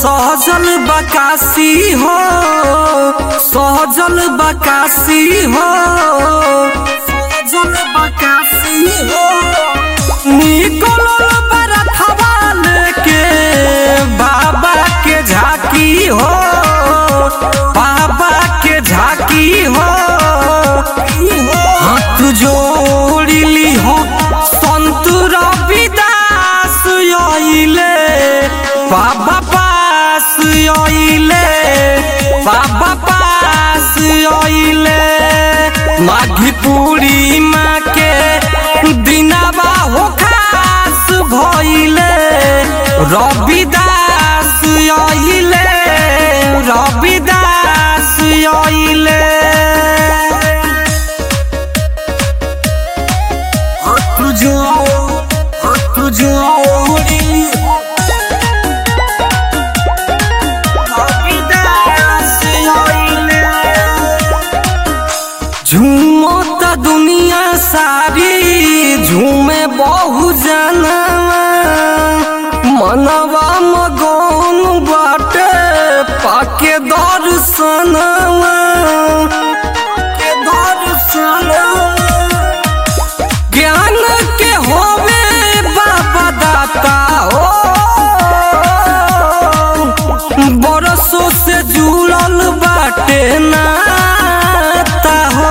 सहजल बकासी हो सहजल बकासी हो सहजल बकासी हो निकलल बरथवा लेके बाबा के झाकी हो बाबा के झाकी हो हाथ जोड़िली हो संत रविदास आइले बाबा पास आइले बाबा पास आइले माघी पूर्णिमा के दिनावा हो खास भइले रविदास आइले रविदास आइले हाथ जो हाथ जोड़ी रविदास आइले झूमत दुनिया सारी झूमे बहु जनवा मनवा मगन बाटे पाके दर्शनवा के दर्शनवा ज्ञान के होवे बाबा दाता हो बरसों से जुड़ल बाटे नाता हो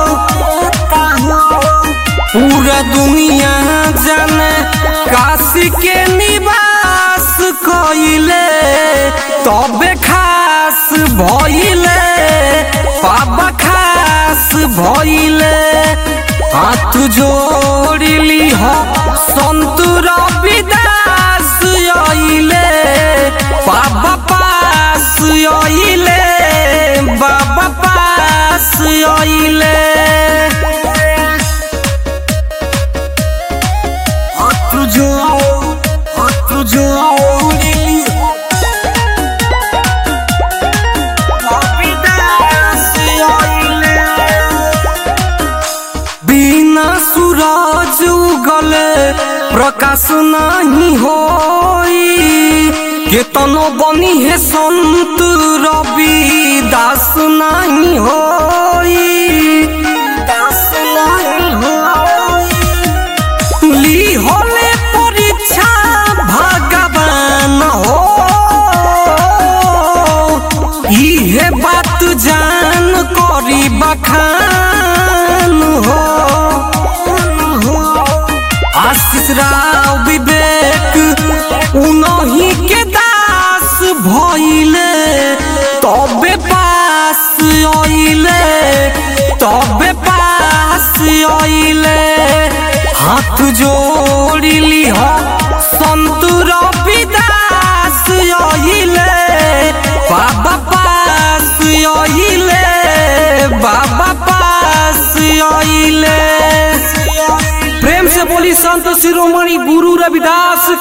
पूरा दुनिया जाने काशी के निवास कइले तबे खास भइले बाबा खास भइले हाथ जोड़िली हो संत रविदास आइले बाबा पास आइले बाबा पास आइले हाथ जो हाथ जोड़िली रविदास आइले बिना सूरज उगले प्रकाश नहीं होई केतनो बनी है संत रवि दास नहीं होई दास नहीं होई ली होले परीक्षा भगवान हो इहे बात जान करी बखान हो आशीष राव विवेक उनही के दास भइले तबे पास आइले तबे पास आइले हाथ जोड़िली हो संत रविदास आइले बाबा पास आइले बाबा पास आइले प्रेम से बोली संत शिरोमणि गुरु रविदास